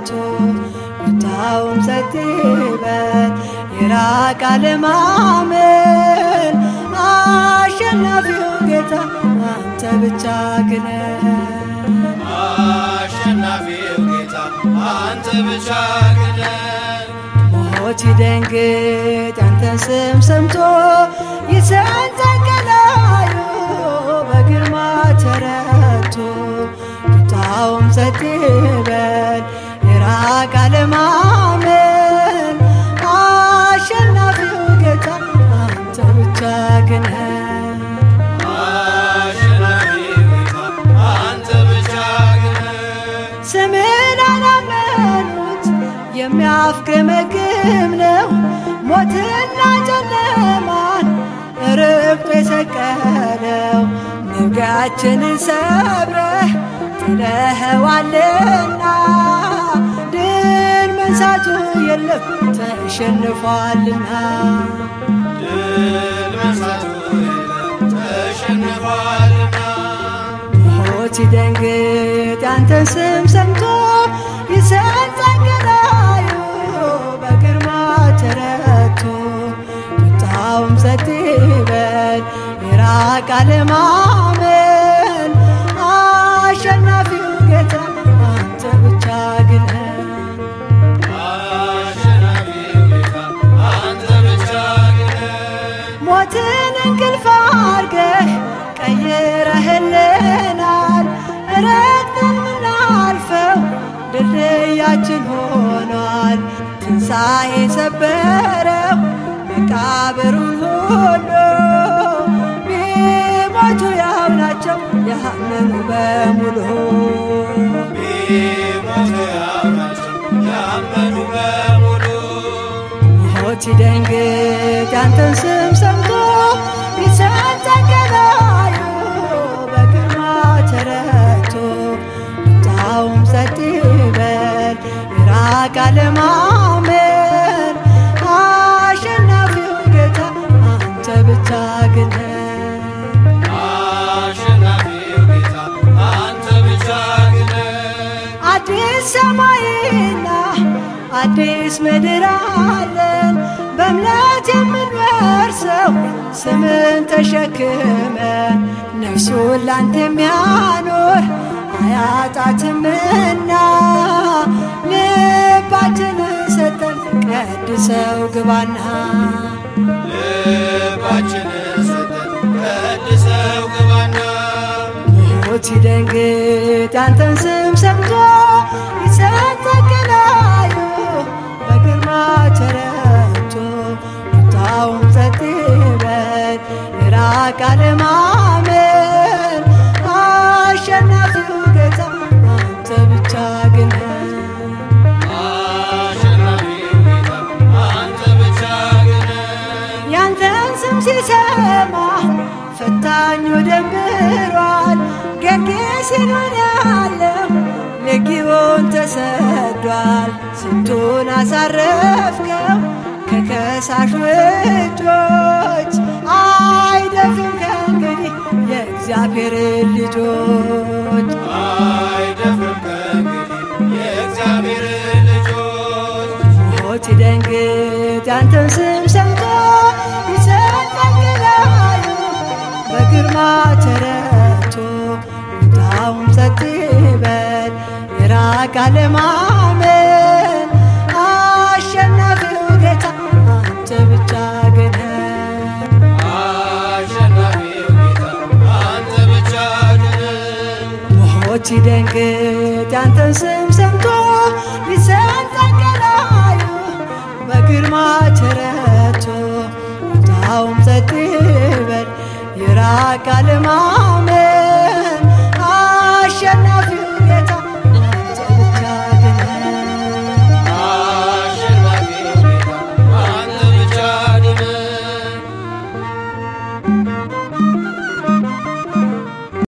ተረቶ ቁጣውም ጸጥ ይበል ይራቅ አለማመን አሸናፊው ጌታ አንተ ብቻ ግነ አሸናፊው ጌታ አንተ ብቻ ግነን ሞት ይደንግጥ ያንተን ስም ሰምቶ ይሰንጠቀላዩ በግርማ ተረቶ ቁጣውም ጸጥ ይበል ይራቅ አለማመን አሸናፊው ጌታ አንተ ብቻ ግነ አሸናፊው ጌታ አንተ ብቻ ግነን ስምን አላመኑት የሚያፍገመግም ነው ሞትና ጨለማን ርብጦ የሰቀለው ንጋችንን ሰብረህ ጥለኸዋልና ድል መንሳቱ የለም ተሸንፏልና ድል መንሳቱ የለም ተሸንፏልና ሞት ይደንግጥ ያንተን ስም ሰምቶ ይሰንጠቅላዩ በግርማ ተረቶ ቁጣውም ጸጥ ይበል ይራቅ አለማመን አሸናፊው ጌታ አንተ ብቻ ግነ አሸናፊው ጌታ አንተ ብቻ ግነን ሞትን እንቅልፍ አርገህ ቀይረህልናል ረግጠን ምናልፈው ድልድያችን ሆኗል ትንሣኤ ሰበረው መቃብሩን ሁሉ ቢሞቱ ያው ናቸው ያመኑ በሙሉ ቢሞቱ ያው ናቸው ያመኑ በሙሉ ሞት ይደንግጥ ያንተን ስም ሰምቶ ይሰንጠቀላዩ በግርማ ተረቶ ቁጣውም ጸጥ ይበል ይራቅ አለማመን አሸናፊው ጌታ አንተ ብቻ ግነ አሸናፊው ጌታ አንተ ብቻ ግነን አዲስ ሰማይና አዲስ ምድር አለን በእምነት የምንወርሰው ስምን ተሸክመን ነፍሱን ላንተ የሚያኖር አያጣትምና ልባችንን ሰጠን ቀድሰው ግባና ልባችንን ሰጠን ቀድሰው ግባና ሞት ይደንግጥ ያንተን ስም ሰምቶ ይሰንጠቅላዩ በግርማ ተረቶ ቁጣውም ጸጥ ይበል ይራቅ አለማመን አሸናፊው ጌታ አንተ ብቻ ግነ አሸናፊው ጌታ አንተ ብቻ ግነን ያንተን ስም ሲሰማ ፈታኙ ደንብሯል። ጌርጌሴኖን ያለው ለጊዮን ተሰዷል። ስንቱን አሳረፍከው ከከሳሹ እጆች አይደፍም ከእንግዲህ የእግዚአብሔር ልጆች አይደፍርም ከእንግዲህ የእግዚአብሔር ልጆች ሞት ይደንግጥ ያንተን ስም ሰምቶ ይሰንጠቅላዩ በግርማ ተረቶ ቁጣውም ጸጥ ይበል ይራቅ አለማመን አሸናፊው ጌታ አንተ ብቻ ግነ አሸናፊው ጌታ አንተ ብቻ ግነን ሞት ይደንግጥ ያንተን ስም ሰምቶ ይሰንጠቅላዩ በግርማ ተረቶ ቁጣውም ጸጥ ይበል ይራቅ አለማ